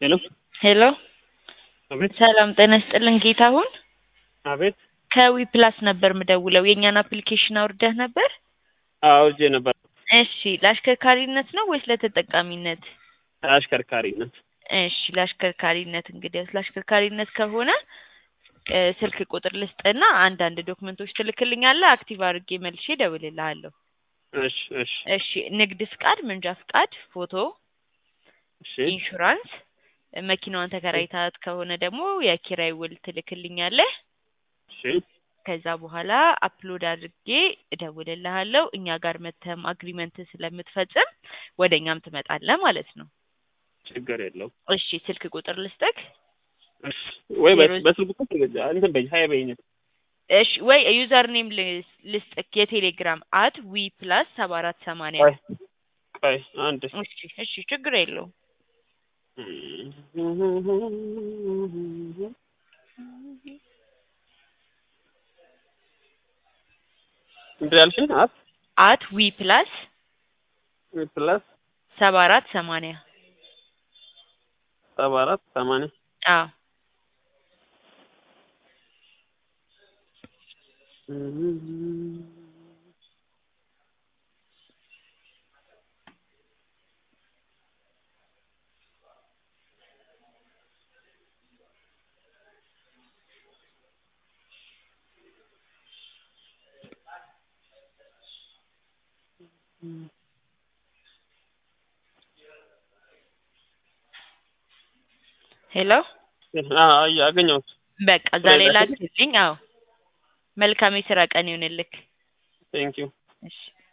ሄሎ ሄሎ አቤት ሰላም ጤና ይስጥልን ጌታሁን አቤት ከዊ ፕላስ ነበር ምደውለው የእኛን አፕሊኬሽን አውርደህ ነበር አውርጄ ነበር እሺ ለአሽከርካሪነት ነው ወይስ ለተጠቃሚነት አሽከርካሪነት እሺ ለአሽከርካሪነት እንግዲህ ለአሽከርካሪነት ከሆነ እ ስልክ ቁጥር ልስጥና አንዳንድ ዶክመንቶች ትልክልኛለህ አክቲቭ አድርጌ መልሼ እደውልልሃለሁ እሺ እሺ እሺ ንግድ ፍቃድ መንጃ ፍቃድ ፎቶ እሺ ኢንሹራንስ መኪናዋን ተከራይታት ከሆነ ደግሞ የኪራይ ውል ትልክልኛለህ እሺ ከዛ በኋላ አፕሎድ አድርጌ እደውልልሃለሁ እኛ ጋር መተም አግሪመንት ስለምትፈጽም ወደ እኛም ትመጣለህ ማለት ነው ችግር የለው እሺ ስልክ ቁጥር ልስጥክ እሺ ወይ በ- ዜሮ- በስልክ ቁጥር እንትን በይ ሀያ በይኝ እሺ ወይ ዩዘር ኔም ልስጥክ የቴሌግራም አት ዊ ፕላስ ሰባ አራት ሰማንያ ቆይ ቆይ አንድ እሺ እሺ ችግር የለውም ምንድን ያልሽኝ አት አት ዊ ፕላስ ፕላስ ሰባ አራት ሰማንያ ሰባ አራት ሰማንያ አዎ ሄሎ አገኘሁት በቃ እዛ ላይ ላክልኝ? ላክልኝ አዎ መልካም የስራ ቀን ይሁንልክ ቴንኪው እሺ